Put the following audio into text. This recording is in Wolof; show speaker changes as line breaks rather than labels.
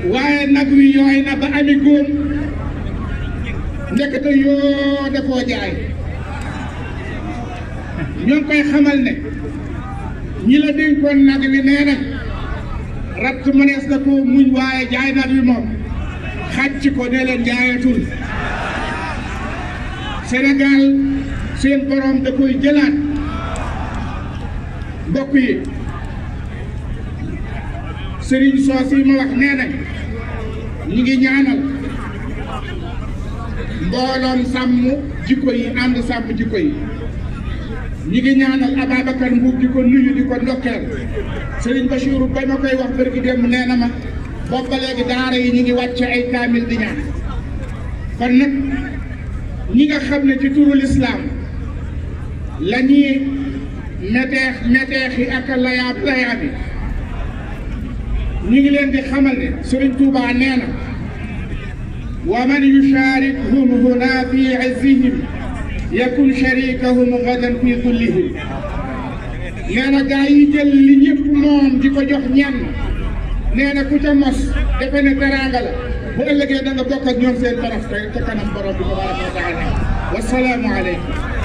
waaye nag wi yooy na ba ami góom ndekete yoo da koo jaay ñoo ngi koy xamal ne ñi la dénkoon nag wi nee na ratt mënees na koo muñ waaye jaay nag wi moom xàcc ko ne leen jaayatul Sénégal seen borom da koy jëlaat mbokk yi sëriñ soos yi ma wax nee nañ ñi ngi ñaanal mbooloom sàmm jikko yi ànd sàmm jikko yi ñi ngi ñaanal Ababacar Mbuub di ko nuyu di ko ndokkeel sëriñ Bachirou ba ma koy wax bërki démb nee na ma boobu ba léegi daara yi ñi ngi wàcce ay kaamil di ñaan kon nag ñi nga xam ne ci turu lislaam la ñuy meteex meteexi ak layaab layaabi ñu ngi leen di xamal ne Sëriñ Tuubaa nee na wa man yusharikhum huna fi izzihim yakun sharikahum gadan fi dullihim nee na gaa yi jël li ñëpp moom di ko jox ñenn nee na ku ca mos defe ne teraanga la bu ëllëgee da nga bokk ak ñoom seen torof te ca kanam borom bi tabaraka wa taala wasalaamu aleykum